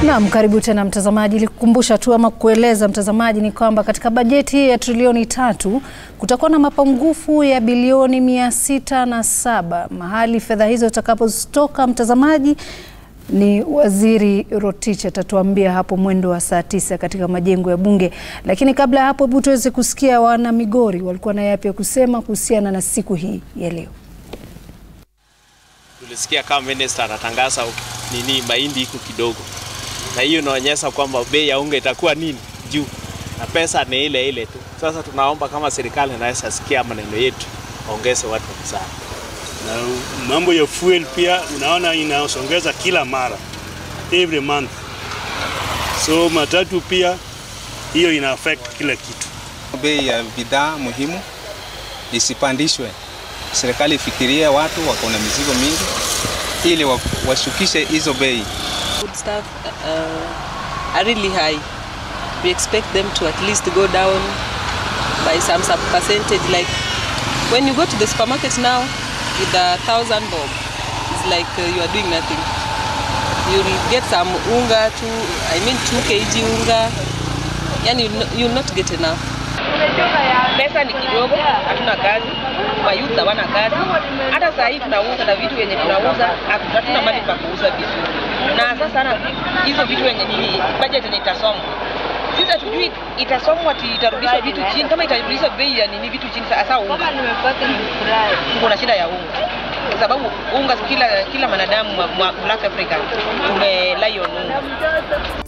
Naam, karibu tena mtazamaji. Nilikukumbusha tu ama kueleza mtazamaji ni kwamba katika bajeti ya trilioni tatu kutakuwa na mapungufu ya bilioni mia sita na saba. Mahali fedha hizo zitakapotoka, mtazamaji, ni Waziri Rotich atatuambia hapo mwendo wa saa tisa katika majengo ya Bunge. Lakini kabla ya hapo, hebu tuweze kusikia wana Migori walikuwa na yapi ya kusema kuhusiana na siku hii ya leo. Tulisikia kama minister anatangaza nini mahindi iko kidogo, na hiyo inaonyesha kwamba bei ya unga itakuwa nini juu, na pesa ni ile ile tu. Sasa tunaomba kama serikali inaweza sikia maneno yetu, waongeze watu msaada. na mambo ya fuel pia unaona inaosongeza kila mara every month, so matatu pia hiyo ina affect kila kitu. Bei ya bidhaa muhimu isipandishwe. Serikali ifikirie watu wako na mizigo mingi, ili wa- washukishe hizo bei. food stuff uh, are really high. We expect them to at least go down by some sub percentage. Like when you go to the supermarket now with a thousand bob, it's like uh, you are doing nothing. You'll get some unga, two, I mean two kg unga, and you'll not, you'll not get enough. pesa ni kidogo, hatuna kazi, mayouth hawana kazi. Hata saa hii tunauza na vitu vyenye tunauza hatu- hatuna mali pa kuuza vitu, na sasa na hizo vitu yenye nini, budget yenye itasomwa sisi hatujui itasomwa ati itarudishwa vitu chini, kama itarudishwa bei ya nini vitu chini. Sasa unga, tuko na shida ya unga kwa sababu unga kila kila mwanadamu wa- wa Black Africa tumelai on unga.